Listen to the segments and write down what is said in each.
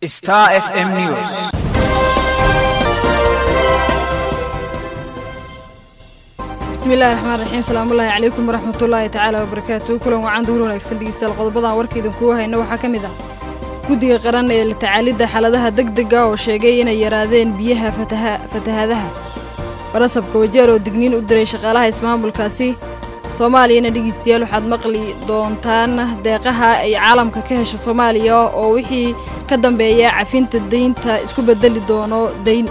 Star FM News. bismillahi raxmaan raxiim salaamullaahi calaykum waraxmatullaahi tacaala wabarakaatu kulan wacan duhur wanaagsan dhegeystayaal qodobadan warka idinkugu hayna waxaa ka mid ah guddiga qaran ee la tacaalidda xaaladaha degdega oo sheegay inay yaraadeen biyaha fatahaadaha barasabka wajeer oo digniin u diray shaqaalaha ismaamulkaasi soomaaliyana dhegeystayaal waxaad maqli doontaan deeqaha ay caalamka ka hesha soomaaliya oo wixii ka dambeeya cafinta daynta isku bedeli doono dayn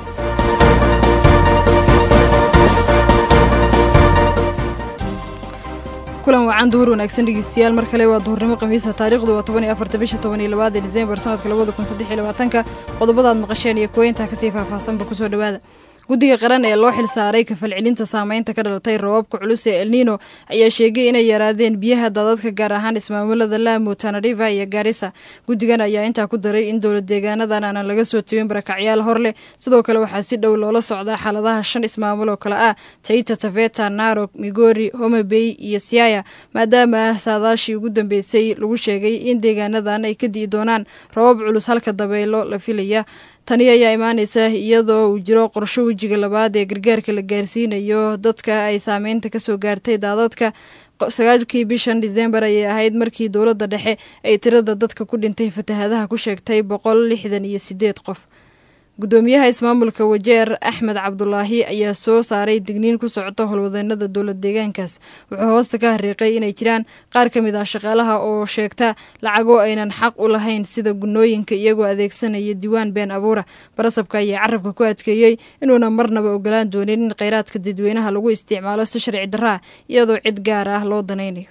kulan wacan duhur wanaagsan dhegeystayaal mar kale waa duhurnimo khamiisa taariikhdu waa toban iyo afarta bisha toban iyo labaad ee diseembar sanadka labada kun saddex iyo labaatanka qodobadaad maqasheen iyo kuweyntaa kasii faahfaahsanba kusoo dhowaada guddiga qaran ee loo xil saaray kafalcelinta saameynta ka dhalatay roobabka culus ee elnino ayaa sheegay inay yaraadeen biyaha daadadka gaar ahaan ismaamulada laamo tanariva iyo gaarisa guddigan ayaa intaa ku daray in dowlad deegaanadan aanan laga soo tebin barakacyaal hor leh sidoo kale waxaa si dhow loola socdaa xaaladaha shan ismaamul oo kale ah taita taveta narok migori homabey iyo siaya maadaama saadaashii ugu dambeysay lagu sheegay in deegaanadan ay ka di'i doonaan roobab culus halka dabeelo la filaya tani ayaa imaanaysa iyadoo uu jiro qorsho wejiga labaad ee gargaarka la gaarsiinayo dadka ay saameynta kasoo gaartay daadadka sagaalkii bishan disembar ayay ahayd markii dowladda dhexe ay tirada dadka ku dhintay fatahaadaha ku sheegtay boqol lixdan iyo sideed qof gudoomiyaha ismaamulka wajeer axmed cabdulaahi ayaa soo saaray digniin ku socota howlwadeenada dowlad deegaankaas wuxuu hoosta ka hariiqay inay jiraan qaar ka mid ah shaqaalaha oo sheegta lacago aynan xaq u lahayn sida gunooyinka iyagoo adeegsanaya diiwaan been abuura barasabka ayaa carabka ku adkeeyey inuuna marnaba ogolaan doonin in kheyraadka dadweynaha lagu isticmaalo si sharci darraa iyadoo cid gaar ah loo danaynayo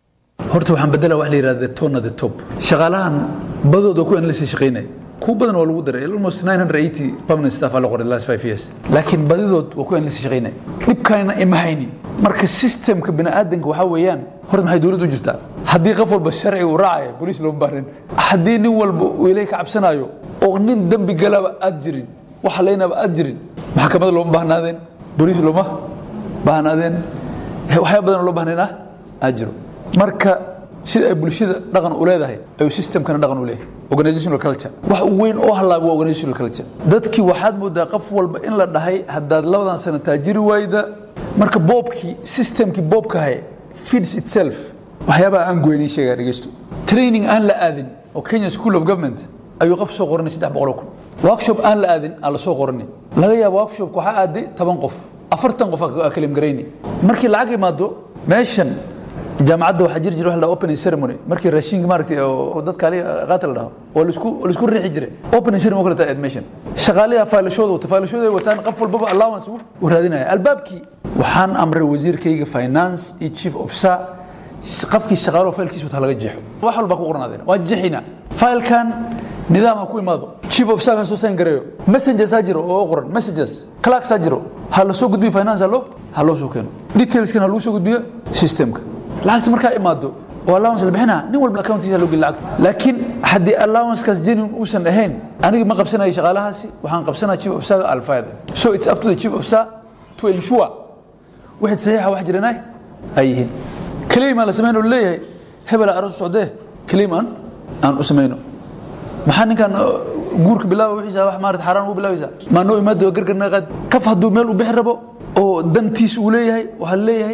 horta waxaan bedela wax la yidhahda tona the top shaqaalahan badooda ku analysis shaqaynaya kuwa badan waa lagu daray almost 980 permanent staff aa la qoray the last five years laakiin badidood waa ku analysis shaqaynaya dhibkaana ima haynin marka systemka bini'aadanka waxaa weeyaan horta maxay dowladdu u jirtaa haddii qof walba sharci uu raacaya boliis looma baahnin haddii nin walba uu ilaahay ka cabsanayo oo nin dembi galaba aad jirin wax halaynaba aad jirin maxkamada looma baahnaadeen boliis looma baahnaadeen waxyaa badan oo loo baahnayn ah aad jiro marka sida ay bulshada dhaqan u leedahay ayuu systemkana dhaqan u leeyahay organizational culture wax weyn oo halaaba waa organizational culture dadkii waxaad moodaa qof walba in la dhahay haddaad labadan sano taajiri waayda marka boobkii systemkii boobkahay feeds itself waxyaabaha aan goynay sheegaa dhegeysto training aan la aadin oo Kenya School of Government ayuu qof soo qoranay 300 kun workshop aan la aadin aan la soo qoranay laga yaabo workshop waxa aaday 10 qof 40 qof aa kalim gareynay markii lacag imaado meeshan jaamacadda waxaa jiri jiray wax la opening ceremony markii raashinka maaragtay oo dadka ali qaatil dhaho oo la isku la isku riixi jiray opening ceremony kala taa admission shaqaalaha faylashooda wata faylashooda ay wataan qof walbaba allowance uu raadinaya albaabkii waxaan amray wasiirkayga finance iyo chief officer qofkii shaqaalo faylkiisa wata laga jeexo wax walba ku qornaadeen waa jeexina faylkan nidaam ha ku imaado chief officer ka soo sign gareeyo messengers ha jiro oo qoran messages clerks ha jiro ha la soo gudbiyo finance ha loo ha loo soo keeno detailskan ha lagu soo gudbiyo systemka lacagta markaa imaado oo allowance la bixinaa nin walba accountiisa loo geli lacagta laakiin haddii allowancekaas genuine uusan ahayn aniga ma qabsanayo shaqaalahaasi waxaan qabsanaya chief officer alfayda so it's up to the chief officer to ensure wixii saxiixa wax jirana ay yihiin claim aan la samayno leeyahay hebel aras u socdee claim aan aan u samayno maxaa ninkan guurka bilaaba wixiisa wax maarata xaaraan ugu bilaabaysaa maa noo imaado gargarna qaad kaf hadduu meel u bixi rabo oo dantiis uu leeyahay waxaa leeyahay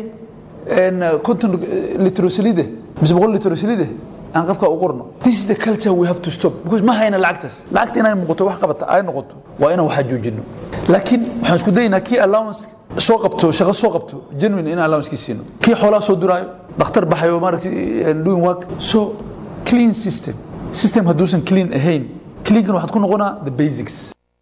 konton litrosalide mise boqol litrosalide aan qofka u qorno this is the culture we have to stop because ma hayna lacagtaas lacagta inay muuqato wax qabata ay noqoto waa inaan waxaa joojino laakiin waxaan isku daynaa kii allowance soo qabto shaqo soo qabto genuine in allowance kii siino kii xoolaha soo duraayo dhakhtar baxayo maaragtay doing work so clean system system hadduusan clean ahayn cleankan waxaad ku noqonaa the basics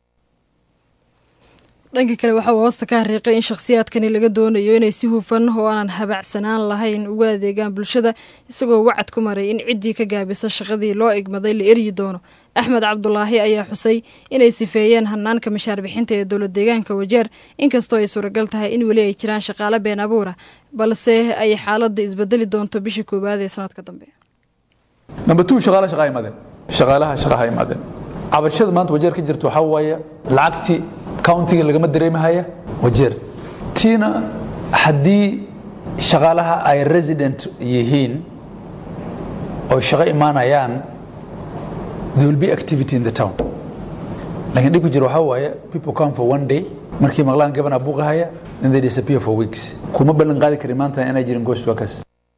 dhanka kale waxaa uu hoosta ka hariiqay in shakhsiyaadkani laga doonayo inay si hufan oo aanan habacsanaan lahayn uga adeegaan bulshada isagoo wacad ku maray in ciddii ka gaabisa shaqadii loo egmaday la eryi doono axmed cabdulaahi ayaa xusay inay sifeeyeen hanaanka mashaar bixinta ee dowlad deegaanka wajeer inkastoo ay suuragal tahay in weli ay jiraan shaqaale been abuura balse ay xaaladda isbedeli doonto bisha koowaad ee sanadka dambe number two shaqaalaha shaqaa imaadeen shaqaalaha shaqaha imaadeen cabashada maanta wajeer ka jirta waxaa waaye lacagtii countiga lagama dareemahaya wajeer tiina haddii shaqaalaha ay resident yihiin oo shaqo imaanayaan there will be activity in the town laakiin dhibka jiro waxaa waaye people come for one day markii maqlaan gabana buuqahaya then they disappear for weeks kuma ballan qaadi kari maanta inay jirin ghost workers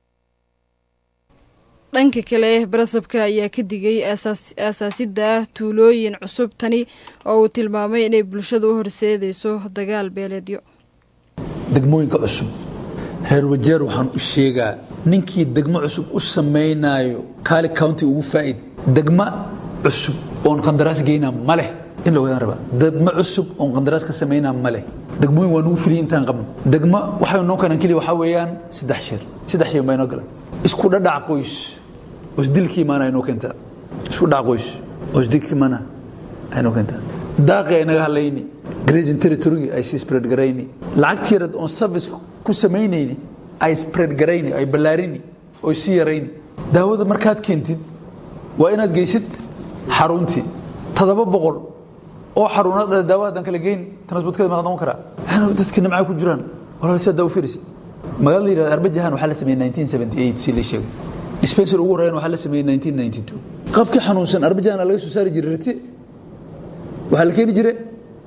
dhanka kale barasabka ayaa ka digay aasaasidda tuulooyin cusub tani oo uu tilmaamay inay bulshadu u horseedayso dagaal beeleedyo degmooyinka cusub reer wajeer waxaan u sheegaa ninkii degmo cusub u samaynayo kaali county ugu faa'id degmo cusub oon qandaraas geynaa ma leh in la ogaadaan rabaa degmo cusub oon qandaraas ka samaynaa ma leh degmooyin waa nugu filiyay intaan qabno degmo waxay noo kanan keliya waxaa weeyaan saddex sheer saddex sheer baa inoo galan isku dhadhac qoys oo isdilka imaana inoo keentaa isku dhac qoys oo isdilka imaana inoo keentaa daaqi ay naga hadlayni grazing territory ay sii spread garayni lacagtii yarad oon service ku samaynayni ay spread garayni ay ballaarini oo sii yarayni daawada markaad keentid waa inaad geysid xaruntii toddoba boqol oo xaruunaad daawo haddaan kala geyn transportkeeda ma noqon karaa waxaana dadka nimcaa ku jiraan walaal si haddaa u fiirisid magaalada yidhahda arbajahan waxaa la sameeyey 1978 si la sheegay dispensary ugu horeeyana waxaa la sameeyey 1992 qofkii xanuunsan arbajahan laga soo saari jiray rati waxaa la keeni jiray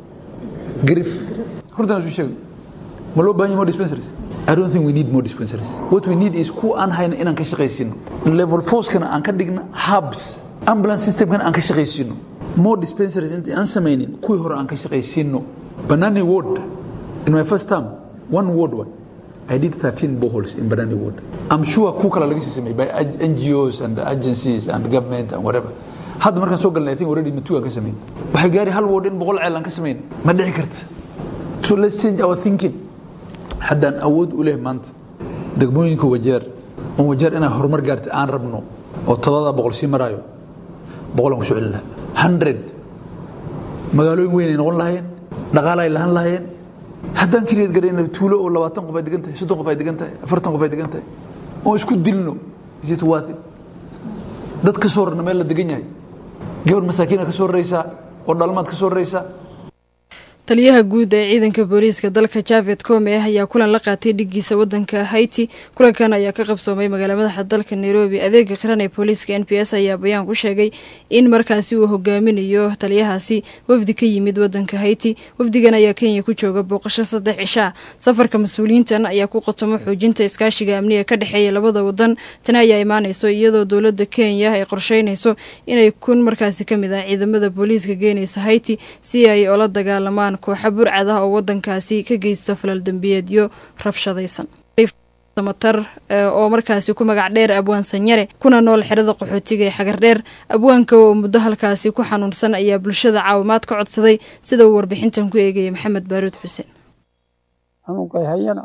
grif runtaan isu sheegay ma loo baahan yahay more dispensaries I don't think we need more dispensaries. What we need is ku aan hayna inaan ka shaqaysino. Level force-kana aan ka dhigna hubs. Ambulance system-kana aan ka shaqaysino. More dispensaries intii aan samaynin kuwii hore aan ka shaqaysino. Banani ward, in my first term, one ward one. I did 13 boreholes in Banani ward. I'm sure ku kala laga sii sameeyay by NGOs and agencies and government and whatever. hadda markaan soo galnay I think already matugaan ka samayn waxay gaari hal ward in boqol ceel aan ka samayn ma dhici karta so let's change our thinking haddaan awood u leh maanta degmooyinka wajeer oon wajeer inaan horumar gaarta aan rabno oo toddobadaa boqol sii maraayo boqolaan ku soo celin lahaa hundred magaalooyin weyn ay noqon lahaayeen dhaqaala ay lahan lahaayeen haddaan keliyaad garayna tuulo oo labaatan qof ay degan tahay soddon qof ay degan tahay afartan qof ay degan tahay oo isku dilno is it worth it dad ka soo rarna meel la degan yahay gabar masaakiina ka soo raraysaa oo dhalmaad ka soo raraysaa taliyaha guud ee ciidanka booliiska dalka javed come ayaa kulan la qaatay dhigiisa wadanka haiti kulankan ayaa ka qabsoomay magaala madaxa dalka nairobi adeega qiran ee booliiska n p s ayaa bayaan ku sheegay in markaasi uu hogaaminayo taliyahaasi wafdi ka yimid wadanka haiti wafdigan ayaa kenya ku jooga booqasho saddex cishaa safarka mas-uuliyiintan ayaa ku qotomo xoojinta iskaashiga amniga ka dhexeeya labada wadan tani ayaa imaaneyso iyadoo dowlada kenya ay qorsheynayso inay kun markaasi kamid ah ciidamada booliiska geenaysa haiti si ay ola dagaalamaan kooxa burcad ah oo wadankaasi ka geysta falal dembiyeedyo rabshadaysan samatar oo markaasi ku magac dheer abwaan sanyare kuna nool xerada qaxootiga ee xagar dheer abwaanka oo muddo halkaasi ku xanuunsan ayaa bulshada caawimaad ka codsaday sida uu warbixintan ku eegaya maxamed baaruud xuseen xanuunkay hayana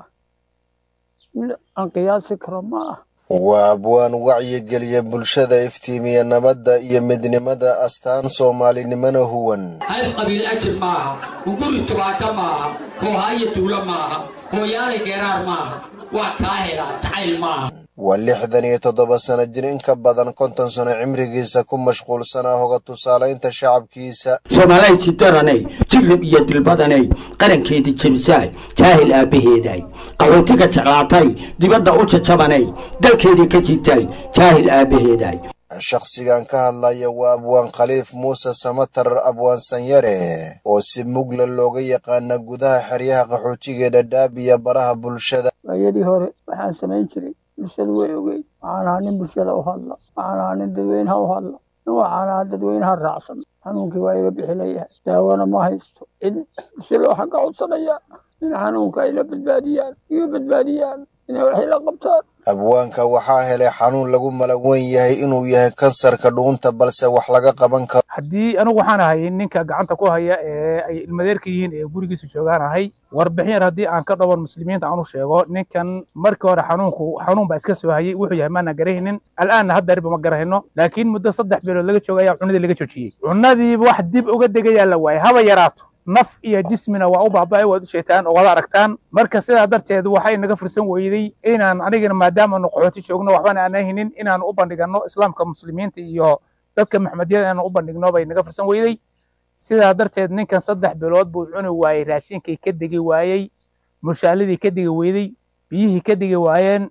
mid aan qiyaasi karo ma ah waa abwaan wacyigeliya bulshada iftiimiya nabadda iyo midnimada astaan soomaalinimana huwan hayb qabiil ajir maaha hunguri tubaaka maaha hoohaayo tuulo maaha hooyaalay geeraar maaha waa kaa helaa jacayl maaha waa lixdan iyo toddoba sano jir in ka badan konton sano cimrigiisa ku mashquulsanaa hoga tusaalaynta shacabkiisa soomaalay jidaranay jilib iyo dilbadanay qarankeedii jebisaay jaahil aabbaheeday qaxootiga jeclaatay dibadda u jajabanay dalkeedii ka jitay jaahil aabbaheeday shakhsigan ka hadlaya waa abwaan khaliif muuse samatar abwaan sanyare oo si mugla looga yaqaana gudaha xeryaha qaxootiga dhadhaab iyo baraha bulshada waayadii hore waxaan samayn jiray bulshadu way ogeyd waxaan ahaa nin bulshada u hadla waxaan ahaa nin dadweynaha u hadla nin waxaan ahaa dadweynaha raacsan xanuunkii waa iga bixi layahay daawona ma haysto cid bulshada waxaan ka codsanayaa in xanuunka ay la badbaadiyaan iga badbaadiyaan inay waxay la qabtaan abwaanka waxaa helay xanuun lagu malaweyn yahay inuu yahay kansarka dhuunta balse wax laga qaban karo haddii anigu waxaan ahay ninka gacanta ku haya ee ay ilmadeerka yihiin ee gurigiisa joogaan ahay warbixin yar haddii aan ka dhaban muslimiinta aan u sheego ninkan markii hore xanuunku xanuun baa iska soo hayay wuxuu yahay maana garahaynin al'aanna hadda ariba ma garahayno laakiin muddo saddex bilood laga jooga ayaa cunadii laga joojiyey cunadiiba wax dib uga degayaa la waayay haba yaraato naf iyo jismina waa u baaba'ay waad u sheegtaan oo wada aragtaan marka sidaa darteed waxay naga fursan weyday inaan anigana maadaamaanu qaxooti joogno waxbana aan haynin inaan u bandhigano islaamka muslimiinta iyo dadka maxmediyada inaan u bandhigno bay naga fursan weyday sidaa darteed ninkan saddex bilood buu cuni waayey raashinkii ka degi waayey mushaaladii ka degi weyday biyihii ka degi waayeen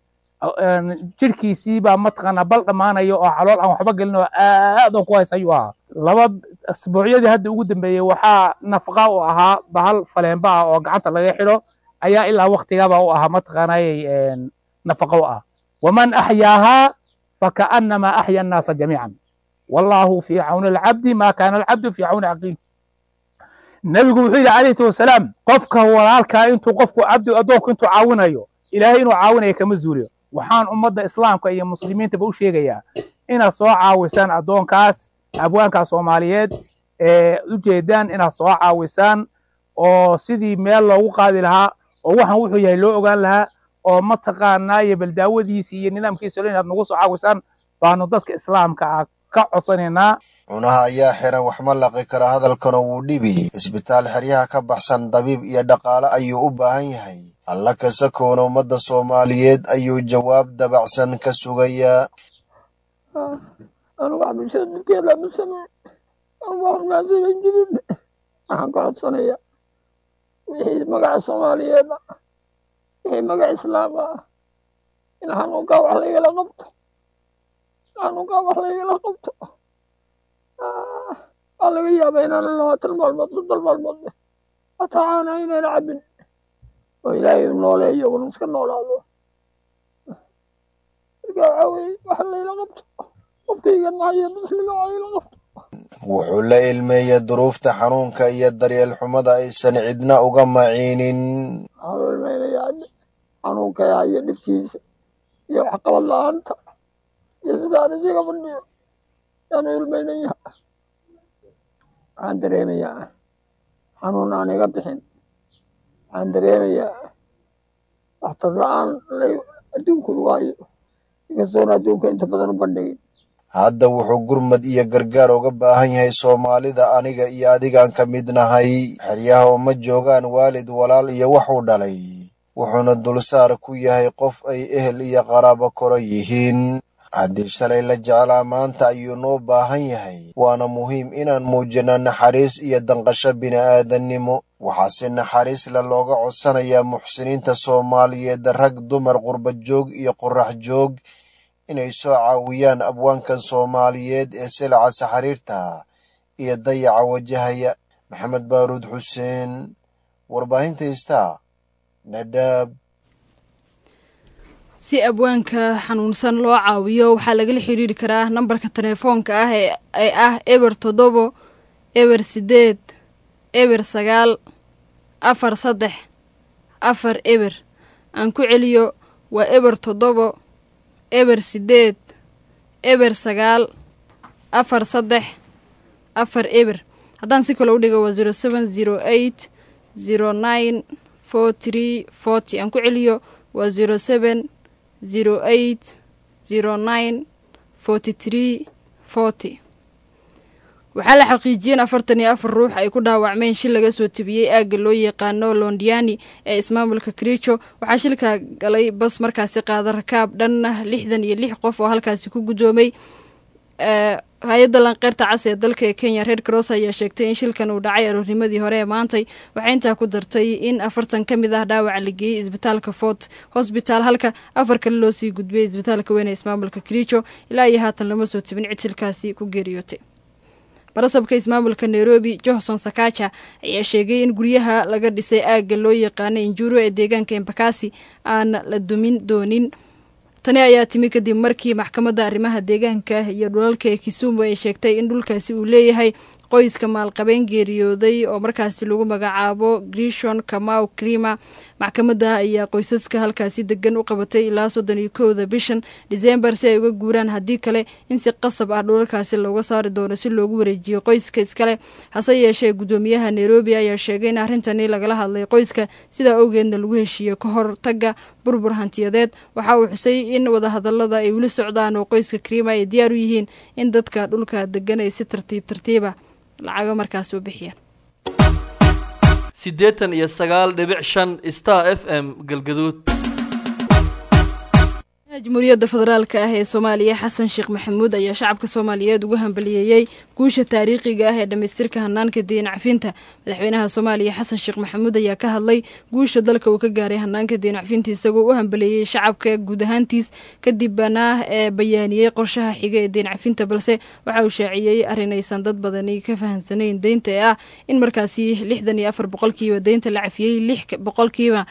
jirhkiisii baa mataqaanaa bal dhammaanayo oo calool aan waxba gelin oo aad oo ku hays ayuu ahaa laba asbuucyadii hadda ugu dambeeyey waxaa nafaqa u ahaa bahal faleenba ah oo gacanta laga xidho ayaa ilaa waktigaba u ahaa mataqaanayay nafaqa u ah waman axyaahaa fakaanama axya annaasa jamiican wallahu fii cawni alcabdi ma kaana alcabdu fii cawni aqiil nebigu wuxuu yidhi calayhi salatu wasalaam qofka walaalkaa intuu qofku cabdi addoonku intuu caawinayo ilaahay inuu caawinayo kama zuuliyo waxaan ummadda islaamka iyo muslimiintaba u sheegayaa inaad soo caawisaan addoonkaas abwaankaa soomaaliyeed ee ujeedaan inaad soo caawisaan oo sidii meel loogu qaadi lahaa oo waxaan wuxuu yahay loo ogaan lahaa oo mataqaanaa iyo baldaawadiisi iyo nidaamkiisa inaad nagu soo caawisaan baanu dadka islaamka ah ka codsanaynaa cunaha ayaa xiran wax ma laqi kara hadalkana wuu dhibi isbitaal xeryaha ka baxsan dabiib iyo dhaqaale ayuu u baahan yahay alla kasakoona ummadda soomaaliyeed ayuu jawaab dabacsan ka sugayaa anu wax bulshada dhibkeeda ma sameyn anu wax maan samayn jirin waxaan ka codsanayaa wixii magaca soomaaliyeed ah wixii magaca islaam ah in xanuunkaa wax laygala qabto xanuunkaa wax laygala qabto waa laga yaabaa inaan labaatan maalmood soddon maalmood hataa caana inaan cabin oo ilaahay u nooleeyo un iska noolaado marka waxaa weye wax layla qabto qofkayga nahayo muslima wax layla qabto wuxuu la ilmeeyey duruufta xanuunka iyo daryeel xumada aysan cidna uga maciinin waxaan u ilmaynayaa xanuunkaya iyo dhibkiisa iyo waxqabad la-aanta iyo sidaan isiga fadhiyo yaan u ilmaynaya waxaan dareemayaa xanuun aan iga bixin waxaan dareemayaa waxtar la-aan adduunka uga hayo inkastoona adduunka inta badan u bandhigin hadda wuxuu gurmad iyo gargaar uga baahan yahay soomaalida aniga iyo adigaan ka mid nahay xeryaha uma joogaan waalid walaal iyo waxuu dhalay wuxuuna dulsaar ku yahay qof ay ehel iyo qaraabo koro yihiin haddii shalay la jeclaa maanta ayuu noo baahan yahay waana muhiim inaan muujino naxariis iyo danqasho bini'aadannimo waxaase naxariis le looga codsanayaa muxsiniinta soomaaliyeed rag dumar qurba joog iyo qorax joog inay soo caawiyaan abwaankan soomaaliyeed ee silaca saxariirta iyo dayaca wajahaya maxamed baaruud xuseen warbaahinta istaa nadhaab si abwaanka xanuunsan loo caawiyo waxaa lagala xiriiri karaa nambarka telefoonka ah ee ah eber toddobo eber sideed eber sagaal afar saddex afar eber aan ku celiyo waa eber toddobo eber sideed eber sagaal afar saddex afar eber haddaan si kale u dhigo waa zero seven zero eight zero nine four tree forty aan ku celiyo waa zero seven zero eight zero nine forty tree forty waxaa la xaqiijiyeen afartan iyo afar ruux ay ku dhaawacmeen shil laga soo tebiyey aagga loo yaqaano londiani ee ismaamulka kricho waxaa shilka galay bas markaasi qaada rakaab dhan lixdan iyo lix qof oo halkaasi ku guddoomay hay-adda lanqeyrta cas ee dalka ee kenya red cross ayaa sheegtay in shilkan uu dhacay aroornimadii hore ee maantay waxay intaa ku dartay in afartan ka mid ah dhaawaca la geeyey isbitaalka fort hosbital halka afar kale loo sii gudbiyey isbitaalka weyn ee ismaamulka kricho ilaa iyo haatan lama soo tebin cid shilkaasi ku geeriyootay barasabka ismaamulka nairobi johnson sakaja ayaa sheegay in guryaha laga dhisay aagga loo yaqaana injuro ee deegaanka embakasi aan la dumin doonin tani ayaa timi kadib markii maxkamadda arrimaha deegaanka iyo dhulalka ee kisumu ay sheegtay in dhulkaasi uu leeyahay qoyska maalqabeen geeriyooday oo markaasi lagu magacaabo grishon kamau krima maxkamadda ayaa qoysaska halkaasi degan u qabatay ilaa soddon iyo kowda bishan disembar si ay uga guuraan haddii kale in si qasab ah dhulalkaasi looga saari doono si loogu wareejiyo qoyska iskale hase yeeshee guddoomiyaha nairobi ayaa sheegay in arrintani lagala hadlay qoyska sidaa awgeedna lagu heshiiyo ka hor tagga burbur hantiyadeed waxa uu xusay in wadahadalada ay weli socdaan oo qoyska kriima ay diyaar u yihiin in dadka dhulka degan ay si tartiib tartiiba lacago markaas u bixiyaan siddeetan iyo sagaal dhibic shan star f m galgaduud jamhuuriyadda federaalka ah ee soomaaliya xasan sheekh maxamuud ayaa shacabka soomaaliyeed ugu hambaliyeeyey guusha taariikhiga ah ee dhammaystirka hanaanka diin cafinta madaxweynaha soomaaliya xasan sheekh maxamuud ayaa ka hadlay guusha dalka uu ka gaaray hanaanka diin cafinta isagoo u hambaliyeeyey shacabka guud ahaantiis kadibna ee bayaaniyey qorshaha xiga ee diin cafinta balse waxa uu shaaciyey arrin aysan dad badani ka fahansanayn deynta ee ah in markaasi lixdan iyo afar boqolkiiba deynta la cafiyey lix boqolkiiba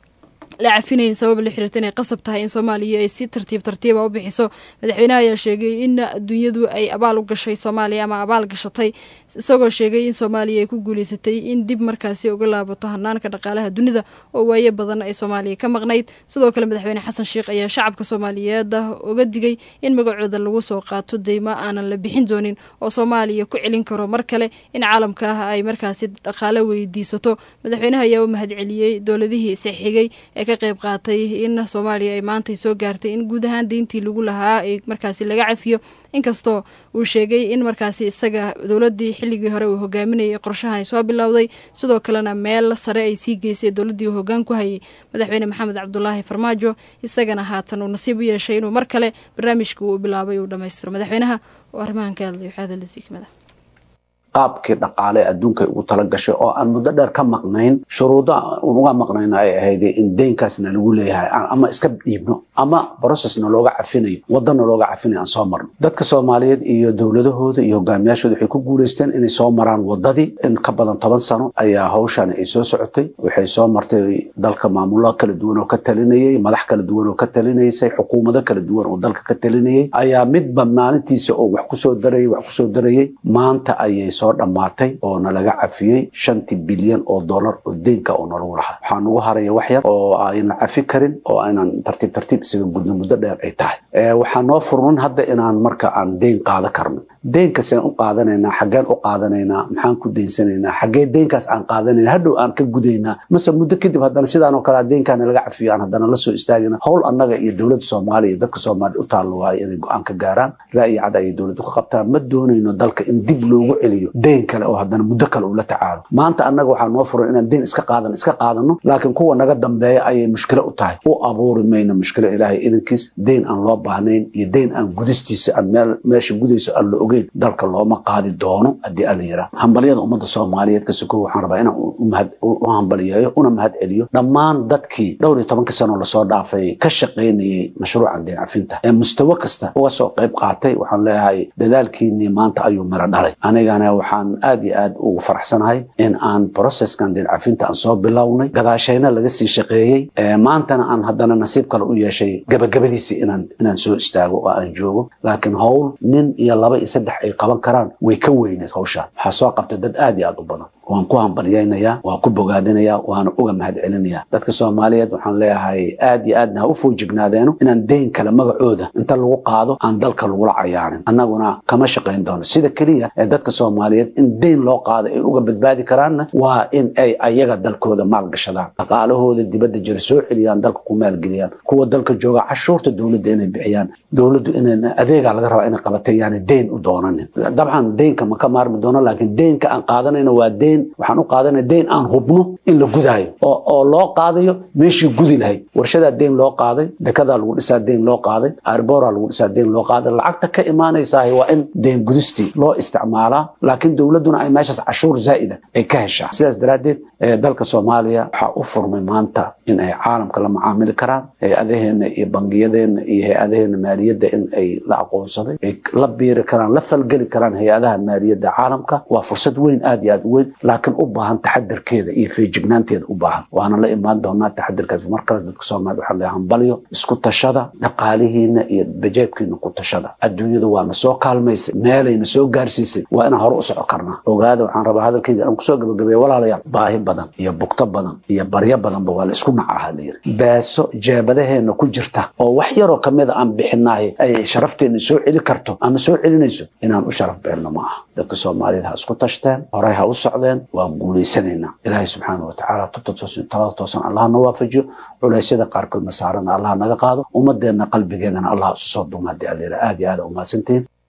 la cafinayn sabab la xiriirta inay qasab tahay in soomaaliya ay si tartiib tartiiba u bixiso madaxweynaha ayaa sheegay in adduunyadu ay abaal u gashay soomaaliya ama abaal gashatay isagoo sheegay in soomaaliya ay ku guuleysatay in dib markaasi uga laabato hanaanka dhaqaalaha dunida oo waaye badan ay soomaaliya ka maqnayd sidoo kale madaxweyne xasan sheekh ayaa shacabka soomaaliyeed uga digay in magacooda lagu soo qaato deymo aanan la bixin doonin oo soomaaliya ku celin karo mar kale in caalamka ah ay markaasi dhaqaale weydiisato madaxweynaha ayaa u mahadceliyey dowladihii isxigay ee ka qayb qaatay in soomaaliya ay maantay soo gaartay in guud ahaan deyntii lagu lahaa ay markaasi laga cafiyo inkastoo uu sheegay in markaasi isaga dowladii xilligii hore uu hogaaminayay qorshahan soo bilowday sidoo kalena meel sare ay sii geysay dowladii uu hogaan ku hayay madaxweyne maxamed cabdulaahi farmaajo isagana haatan uu nasiib u yeeshay inuu mar kale barnaamijka uu bilaabay uu dhammaystiro madaxweynaha oo arrimahan ka hadlay waxaa hadalasi kamid ah qaabkii dhaqaale adduunka ugu tala gashay oo aan muddo dheer ka maqnayn shuruudo uga maqnayn ay ahayd in deynkaasna lagu leeyahay ama iska dhiibno ama processna looga cafinayo wadana looga cafinayo aan soo marno dadka soomaaliyeed iyo dowladahooda iyo hogaamiyaashooda waxay ku guulaysteen inay soo maraan wadadii in ka badan toban sano ayaa hawshan ay soo socotay waxay soo martay dalka maamulo kala duwan oo ka talinayay madax kala duwan oo ka talinaysay xukuumado kala duwan oo dalka ka talinayay ayaa midba maalintiisa oo wax kusoo darayay wax kusoo darayay maanta ayay soo dhammaatay oo nalaga cafiyey shantii bilyan oo dollar oo deynka oo nalagu lahaa waxaa nagu haraya wax yar oo ayna cafi karin oo aynan tartiib tartiib isaga gudno muddo dheer ay tahay waxaa noo furman hadda inaan marka aan deyn qaada karno deynka seen u qaadanaynaa xaggeen u qaadanaynaa maxaan ku deynsanaynaa xaggee deynkaas aan qaadanayna hadhow aan ka gudaynaa mase muddo kadib haddana sidaan oo kale deynkaana laga cafiyo aan haddana la soo istaagina howl annaga iyo dowladda soomaaliya iyo dadka soomaaliya u taallo waayo inay go-aan ka gaaraan ra'yi cad ayay dowladda ku qabtaan ma doonayno dalka in dib loogu celiyo deyn kale oo haddana muddo kale uu la tacaalo maanta annaga waxaa noo furan inaan deyn iska qaadan iska qaadano laakiin kuwa naga dambeeya ayay mushkilo u tahay u abuuri mayno mushkilo ilaahay idankiis deyn aan loo baahnayn iyo deyn aan gudistiisa aan meel meesha gudayso aan la ogeyn dalka looma qaadi doono haddii alla yiraa hambalyada ummadda soomaaliyeed ka sokow waxaan rabaa inaan u hambaliyeeyo una mahad celiyo dhammaan dadkii dhowr iyo tobankii sano lasoo dhaafay ka shaqaynayey mashruucan deyn cafinta ee mustawo kasta uga soo qayb qaatay waxaan leeyahay dadaalkiinii maanta ayuu miro dhalay anigana waxaan aad iyo aad ugu faraxsanahay in aan processkan deyn cafinta aan soo bilownay gadaashayna laga sii shaqeeyey maantana aan haddana nasiib kale u yeeshay gabagabadiisii inaan inaan soo istaago oo aan joogo laakiin howl nin iyo laba iyo saddex ay qaban karaan way ka weyneed hawshaan waxaa soo qabtay dad aad iyo aad u badan waan ku hambalyaynayaa waan ku bogaadinayaa waana uga mahad celinayaa dadka soomaaliyeed waxaan leeyahay aad iyo aadna ha u foojignaadeenno inaan deyn kale magacooda inta lagu qaado aan dalka lagula cayaarin annaguna kama shaqayn doono sida keliya ee dadka soomaaliyeed in deyn loo qaado ay uga badbaadi karaanna waa in ay ayaga dalkooda maalgashadaan dhaqaalahooda dibadda jira soo celiyaan dalka ku maalgeliyaan kuwa dalka jooga cashuurta dowladda inay bixiyaan dowladdu in adeegaa laga rabaa inay qabatay yaani deyn u doonanin dabcan deynka ma ka maarmi doono laakiin deynka aan qaadanayna waa deyn waxaan u qaadanaya deyn aan hubno in la gudaayo oo loo qaadayo meeshii gudi lahayd warshadaa deyn loo qaaday dekadaa lagu dhisaa deyn loo qaaday arboraa lagu dhisaa deyn loo qaaday lacagta ka imaanaysaah waa in deyn gudistii loo isticmaalaa laakiin dowladduna ay meeshaas cashuur zaa'ida ay ka heshaa sidaas daraaddeed dalka soomaaliya waxaa u furmay maanta in ay caalamka la macaamili karaan hay-adaheenna iyo bangiyadeenna iyo hay-adaheenna maaliyadda in ay la aqoonsaday ay la biiri karaan la falgeli karaan hay-adaha maaliyadda caalamka waa fursad weyn aad iyo aad u weyn laakiin u baahan taxadarkeeda iyo feejignaanteeda u baahan waana la imaan doonaa taxadarkaas markale dadka soomaaliya waxaa leeyahay hambalyo isku tashada dhaqaalihiina iyo bajeebkiina ku tashada adduunyadu waana soo kaalmaysay meelayna soo gaarsiisay waa inaan hore u soco karnaa ogaada waxaan rabaa hadalkayga aan kusoo gabagabeeya walaalayaal baahi badan iyo bugto badan iyo baryo badanba waa la isku nacaha la yiri beeso jeebadaheena ku jirta oo wax yaroo kamida aan bixinahay ay sharafteena soo celi karto ama soo celinayso inaan u sharaf beelno ma aha dadka soomaaliyeed ha isku tashteen horay ha u socdeen waan guulaysanaynaa ilaahay subxaana watacaala tubta toosan talada toosan allah na waafajiyo culeysyada qaarkoodna saarana allah naga qaado ummadeenna qalbigeedana allah isu soo duuma haddii allayra aad iyo aad umahadsantihiin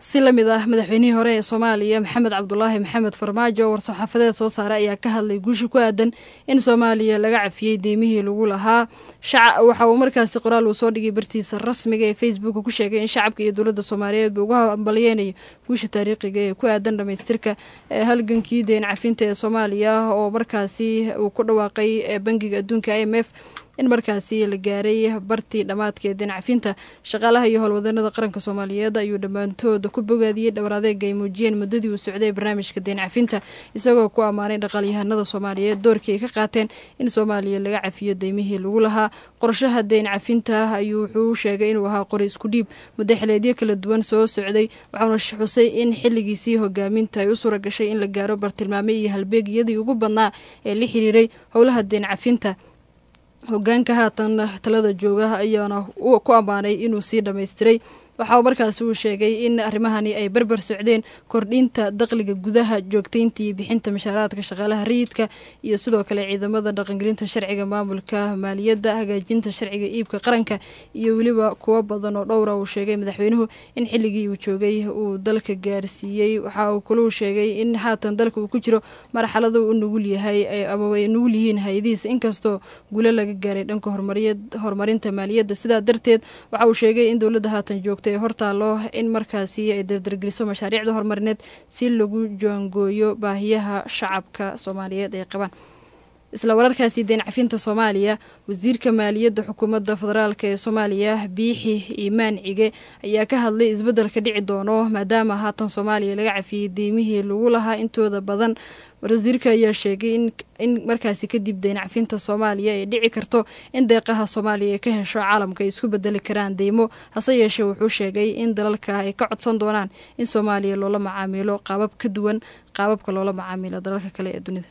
si la mid ah madaxweynihii hore ee soomaaliya maxamed cabdulaahi maxamed farmaajo oo war-saxaafadeed soo saara ayaa ka hadlay guusha ku aadan in soomaaliya laga cafiyey deymihii lagu lahaa waxa uu markaasi qoraal uu soo dhigay bartiisa rasmiga ee facebook ku sheegay in shacabka iyo dowladda soomaaliyeed buu ugu hambalyeynayo guusha taariikhiga ee ku aadan dhamaystirka halgankii deen cafinta ee soomaaliya oo markaasi uu ku dhawaaqay bangiga adduunka i m f in markaasi la gaaray bartii dhammaadka ee deen cafinta shaqaalaha iyo howlwadanada qaranka soomaaliyeed ayuu dhammaantooda ku bogaadiyey dhowr adeega ay muujiyeen muddadii uu socday barnaamijka deen cafinta isagoo ku ammaanay dhaqaalyahanada soomaaliyeed doorkii ay ka qaateen in soomaaliya laga cafiyo deymihii lagu lahaa qorshaha deen cafinta ayuu wuxuu sheegay inuu ahaa qori isku dhiib muddo xileedyo kala duwan soo socday waxauna xusay in xilligiisii hogaaminta ay u suura gashay in la gaaro bartilmaame iyo halbeegyadii ugu badnaa ee la xiriiray howlaha deen cafinta hogaanka haatan talada jooga ayaana ku ammaanay inuu sii dhammaystiray waxa markaasi uu sheegay in arrimahani ay barbar socdeen kordhinta daqliga gudaha joogtaynta iyo bixinta mashaaraadka shaqaalaha rayidka iyo sidoo kale ciidamada dhaqangelinta sharciga maamulka maaliyadda hagaajinta sharciga iibka qaranka iyo weliba kuwo badan oo dhowra uu sheegay madaxweynuhu in xilligii uu joogay uu dalka gaarsiiyey waxa uu kaluu sheegay in haatan dalka uu ku jiro marxalada u nugul yahay ama ay nugul yihiin hay-adihiisa inkastoo guulo laga gaaray dhanka horumarinta maaliyadda sidaa darteed waxa uu sheegay in dowladda haatan joogta ee hortaalo in markaasi ay dardargeliso mashaariicda horumarineed si lagu joangooyo baahiyaha shacabka soomaaliyeed ay qabaan isla wararkaasi deen cafinta soomaaliya wasiirka maaliyadda xukuumadda federaalk ee soomaaliya biixi iimaan cige ayaa ka hadlay isbeddelka dhici doono maadaama haatan soomaaliya laga cafiyey deymihii lagu lahaa intooda badan wasiirka ayaa sheegay in markaasi kadib deen cafinta soomaaliya ay dhici karto in deeqaha soomaaliya ay ka hesho caalamka ay isku bedeli karaan deymo hase yeeshee wuxuu sheegay in dalalka ay ka codsan doonaan in soomaaliya loola macaamilo qaabab ka duwan qaababka loola macaamilo dalalka kale ee dunida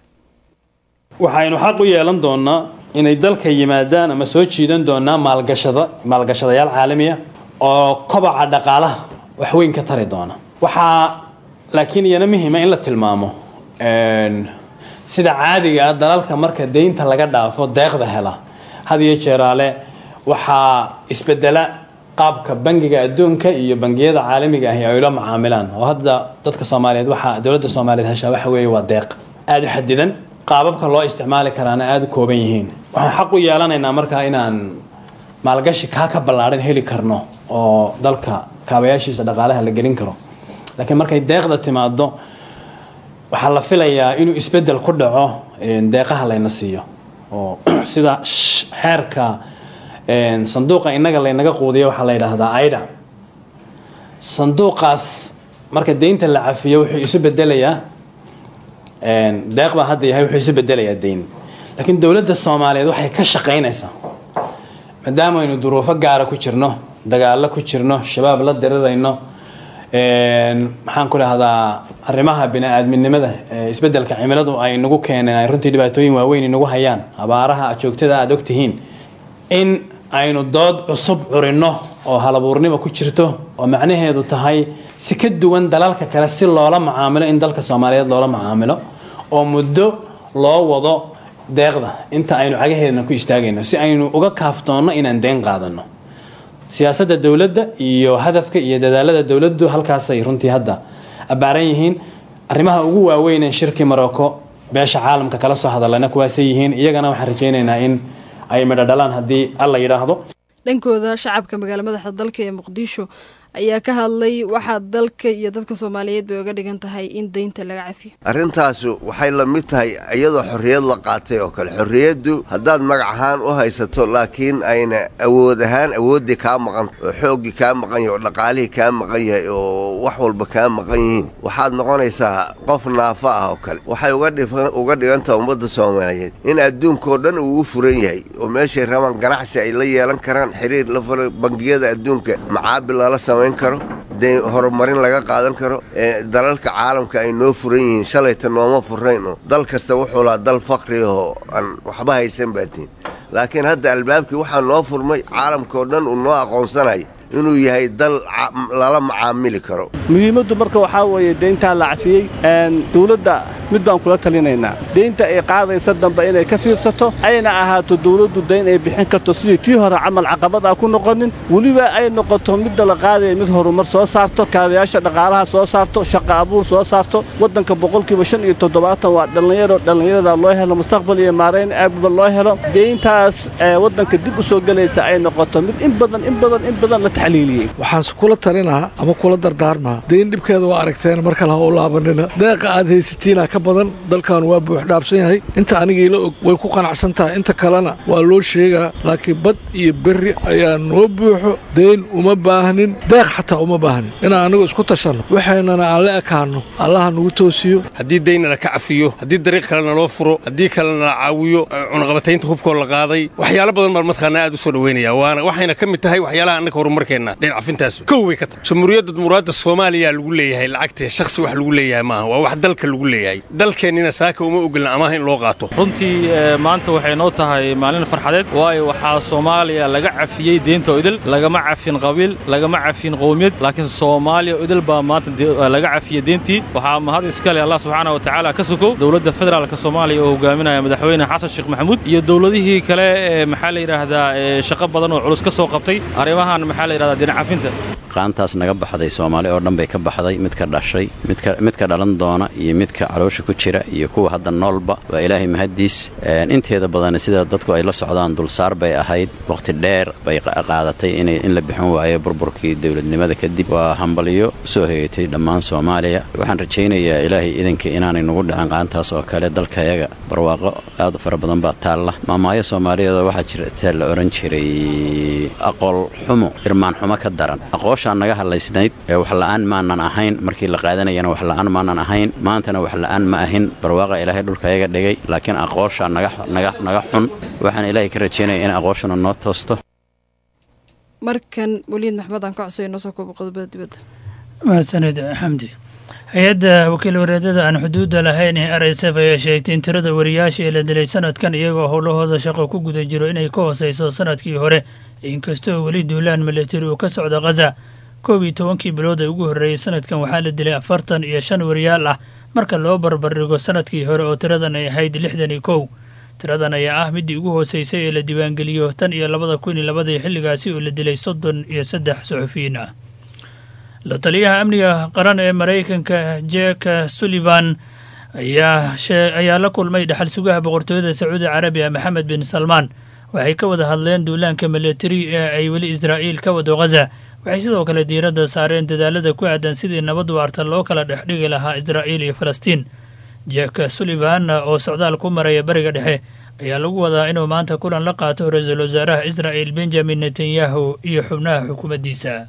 waxaynu xaq u yeelan doonaa inay dalka yimaadaan ama soo jiidan doonaa maalgashada maalgashadayaal caalamiya oo kobaca dhaqaalaha wax weyn ka tari doona waxaa laakiin iyana muhiima in la tilmaamo sida caadiga ah dalalka marka deynta laga dhaafo deeqda hela had iyo jeeraale waxaa isbedela qaabka bangiga adduunka iyo bangiyada caalamiga ahi ay ula macaamilaan oo hadda dadka soomaaliyeed waxaa dowladda soomaaliyeed heshaa waxa weeye waa deeq aada u xadidan qaababka loo isticmaali karaana aada u kooban yihiin waxaan xaq u yeelanaynaa markaa inaan maalgashi kaa ka ballaadhan heli karno oo dalka kaabayaashiisa dhaqaalaha la gelin karo laakiin markay deeqda timaado waxaa la filayaa inuu isbedel ku dhaco deeqaha layna siiyo oo sida xeerka sanduuqa innaga laynaga quudiyo waxaa la yidhaahdaa aida sanduuqaas marka deynta la cafiyo wuxuu isu bedelayaa deeq baa hadda yahay wuxuu isu bedelayaa deyn laakiin dowladda soomaaliyeed waxay ka shaqaynaysaa maadaama aynu duruufo gaara ku jirno dagaallo ku jirno shabaab la dirirayno maxaan ku dhahdaa arrimaha bini-aadminimada isbedelka cimiladu ay nagu keeneen ay runtii dhibaatooyin waaweyn inagu hayaan abaaraha joogtada aada ogtihiin in aynu dood cusub curinno oo halabuurnimo ku jirto oo macnaheedu tahay si ka duwan dalalka kale si loola macaamilo in dalka soomaaliyeed loola macaamilo oo muddo loo wado deeqda inta aynu cagaheedana ku istaagayno si aynu uga kaaftoonno inaan deen qaadano siyaasadda dowladda iyo hadafka iyo dadaalada dowladdu halkaasay runtii hadda abbaaran yihiin arrimaha ugu waaweyneen shirkii marocco beesha caalamka kala soo hadalana kuwaasay yihiin iyagana waxaan rajaynaynaa in ay midho dhalaan haddii alla yidhaahdo dhankooda shacabka magaala madaxa dalka ee muqdisho ayaa ka hadlay waxaa dalka iyo dadka soomaaliyeed bay uga dhigan tahay in deynta laga cafiyo arrintaasi waxay la mid tahay iyadoo xorriyad la qaatay oo kale xorriyaddu haddaad magac ahaan u haysato laakiin ayna awood ahaan awooddii kaa maqan oo xooggii kaa maqan yahay oo dhaqaalihii kaa maqan yahay oo wax walba kaa maqan yihiin waxaad noqonaysaa qof naafa ah oo kale waxay uga dhigantaha ummadda soomaaliyeed in adduunkao dhan uu u furan yahay oo meeshay rabaan ganacsi ay la yeelan karaan xiriir la fura bangiyada adduunka macaabil lala sama karo de horumarin laga qaadan karo dalalka caalamka ay noo furan yihiin shalayta nooma furnayn oo dal kasta wuxuu lahaa dal fakri oo aan waxba haysan baatiin laakiin hadda albaabkii waxaa noo furmay caalamkaoo dhan uu noo aqoonsanayo inuu yahay dal lala macaamili karo muhiimaddu marka waxaa weeye deyntaa la cafiyey dowladda mid baan kula talinaynaa deynta ay qaadaysa dambe inay ka fiirsato ayna ahaato dawladdu dayn ay bixin karto sidii tii hore camal caqabadaa ku noqonin weliba ay noqoto midda la qaadaya mid horumar soo saarto kaabayaasha dhaqaalaha soo saarto shaqa abuur soo saarto waddanka boqolkiiba shan iyo toddobaatan waa dhallinyaro dhallinyarada loo helo mustaqbal iyo maarayn aagba loo helo deyntaas ee waddanka dib u soo gelaysa ay noqoto mid in badan in badan in badan la taxliiliyey waxaan kula talinahaa ama kula dardaarmaa deyn dhibkeeda waa aragteen mar kale ha u laabanina deeqa aad haysatiina ka badan dalkan waa buux dhaafsan yahay inta anigiila og way ku qanacsan tahay inta kalena waa loo sheegaa laakiin bad iyo berri ayaa noo buuxo deyn uma baahnin deeq xataa uma baahnin inaan anigu isku tashanno waxaynana aan la ekaanno allaha nagu toosiyo haddii deyna la ka cafiyo haddii dariiq kalena loo furo haddii kalena la caawiyo cunaqabataynta hubkoo la qaaday waxyaalo badan baan mataqaanaa aad u soo dhoweynaya waana waxayna ka mid tahay waxyaalaha annaka horumarkeenna dheyn cafintaas kow bay ka tahay jamhuuriyadda muraadda soomaaliya lagu leeyahay lacagtee shakhsi wax lagu leeyahay maaha waa wax dalka lagu leeyahay dalkeennina saaka uma ogolna amaha in loo qaato runtii maanta waxay noo tahay maalin farxadeed waayo waxaa soomaaliya laga cafiyey deynta idil lagama cafin qabiil lagama cafin qowmiyad laakiin soomaaliya idil baa maanta laga cafiyey deyntii waxaa mahad iskale allah subxaana wa tacaala ka sokow dowladda federaalka soomaaliya oo hogaaminaya madaxweyne xasan sheekh maxamuud iyo dowladihii kale ee maxaa la yidhaahdaa shaqo badan oo culus ka soo qabtay arrimahan maxaa la yidhahdaa dinac cafinta qaantaas naga baxday soomaali oo dhan bay ka baxday midka dhashay midka dhalan doona iyo midka caloosha ku jira iyo kuwa hadda noolba waa ilaahay mahaddiis inteeda badan sida dadku ay la socdaan dulsaar bay ahayd wakhti dheer bay qaadatay in la bixin waayo burburkii dowladnimada kadib waa hambalyo soo hegatay dhammaan soomaaliya waxaan rajaynayaa ilaahay idanka inaanay nugu dhicin qaantaas oo kale dalkayaga barwaaqo aad u fara badan baa taalla maamaayo soomaaliyeedoo waxaa jirta la odhan jiray aqool xumo irmaan xumo ka daran aqooshaan naga hadlaysnayd ee waxla'aan maanan ahayn markii la qaadanayana waxla'aan maanan ahayn maantana waxla'aan ma ahin barwaaqa ilaahay dhulkayaga dhigay laakiin aqooshaa naga xun waxaan ilaahay ka rajaynaya in aqooshuna noo toosto markan weliid maxmed aan ka codsayo noo soo koobo qodobada dibadda mahadsanid xamdi hay-adda wakiil wareedada aan xuduudda lahayn ee r s f ayaa sheegtay in tirada wariyaasha ee la dilay sanadkan iyagoo howlahooda shaqo ku guda jiro inay ka hooseyso sanadkii hore inkastoo weli duulaan milatari uu ka socda khaza koob iyo tobankii bilood ee ugu horreeyey sanadkan waxaa la dilay afartan iyo shan wariyaal ah marka loo barbardhigo sanadkii hore oo tiradan ay ahayd lixdan iyo kow tiradan ayaa ah middii ugu hooseysay ee la diiwaangeliyo tan iyo labada kun iyo labadii xilligaasi oo la dilay soddon iyo saddex suxufiyiin ah la taliyaha amniga qaran ee maraykanka jek sullivan ayaa la kulmay dhaxal sugaha boqortooyada sacuudi carabiya maxamed bin salmaan waxay ka wada hadleen duulaanka milatari ee ay weli israa'iil ka wado khaza waxay sidoo kale diiradda saareen dadaalada ku aadan sidii nabad waarta loo kala dhex dhigi lahaa israa'iil iyo falastiin jek sullivan oo socdaal ku maraya bariga dhexe ayaa lagu wadaa inuu maanta kulan la qaato ra-iisul wasaaraha israa'il benjamin netanyahu iyo xubnaha xukuumaddiisa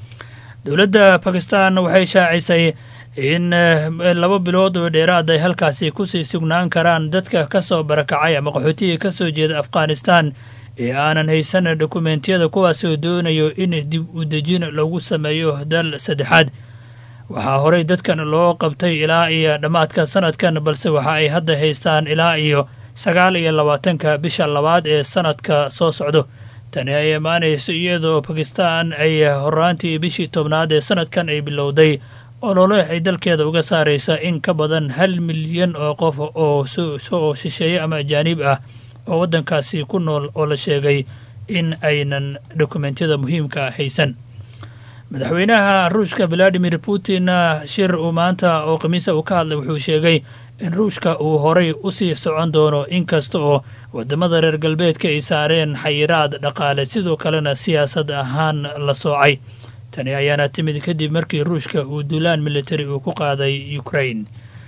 dowladda bakistan waxay shaacisay in laba bilood oo dheeraad ay halkaasi kusii sugnaan karaan dadka ka soo barakacay ama qaxootiga ka soo jeeda afghanistan ee aanan haysan dokumentiyada kuwaas oo doonayo in dib u dejin lagu sameeyo dal saddexaad waxaa horey dadkan loo qabtay ilaa iyo dhammaadka sanadkan balse waxa ay hadda haystaan ilaa iyo sagaal iyo labaatanka bisha labaad ee sanadka soo socdo tani ay imaanayso iyadoo bakistan ay horaantii bishii tobnaad ee sanadkan ay bilowday olole ay dalkeeda uga saaraysa in ka badan hal milyan oo qof oo soo shisheeye ama ajaanib ah oo waddankaasi ku nool oo la sheegay in aynan dokumentiyada muhiimka haysan madaxweynaha ruushka valadimir putin shir uu maanta oo khamiisa uu ka hadlay wuxuu sheegay in ruushka uu horay u sii socon doono inkasta oo waddamada reer galbeedka ay saareen xayiraad dhaqaale sidoo kalena siyaasad ahaan la soocay tani ayaana timid kadib markii ruushka uu duulaan militari uu ku qaaday ukrain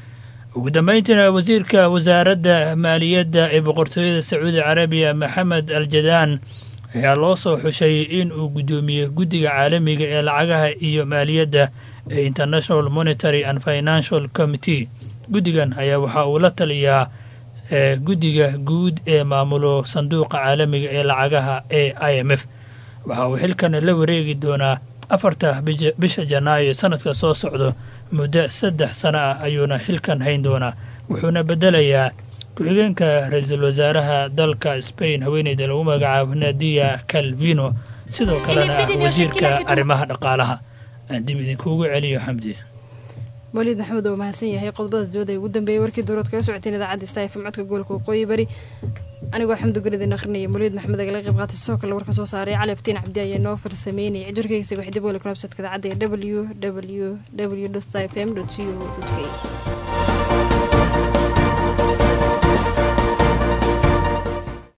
ugu dambayntiina wasiirka wasaaradda maaliyadda ee boqortooyada sacuudi carabiya maxamed al jadaan ayaa loo soo xushay in uu guddoomiye guddiga caalamiga ee lacagaha iyo maaliyadda ee international monitary and financial committee guddigan ayaa waxa uu la taliyaa guddiga guud ee maamulo sanduuqa caalamiga ee lacagaha ee i m f waxa uu xilkan la wareegi doonaa afarta bisha janaayo sanadka soo socdo muddo saddex sano ah ayuuna xilkan hayn doonaa wuxuuna bedelayaa ku-xigeenka ra-iisul wasaaraha dalka spain haweeneyda lagu magacaabo nadia calvino sidoo kalena ah wasiirka arrimaha dhaqaalaha aan dib idinkuugu celiyo xamdi waliid maxamed oo mahadsan yahay qodobadaas dibadda ay ugu dambeeyey warkii dowlad kaga socoteen idaacadda star fm codka gobolka waqooyi bari anigoo xamdu guridin akhrinaya mawliid maxamed agala qayb qaatay sidoo kale warka soo saaray cali aftiin cabdi ayaa noo farsameynayay cidwarkeysa waxay dib weli ku nabsadka idaacadda ee w w w f m co k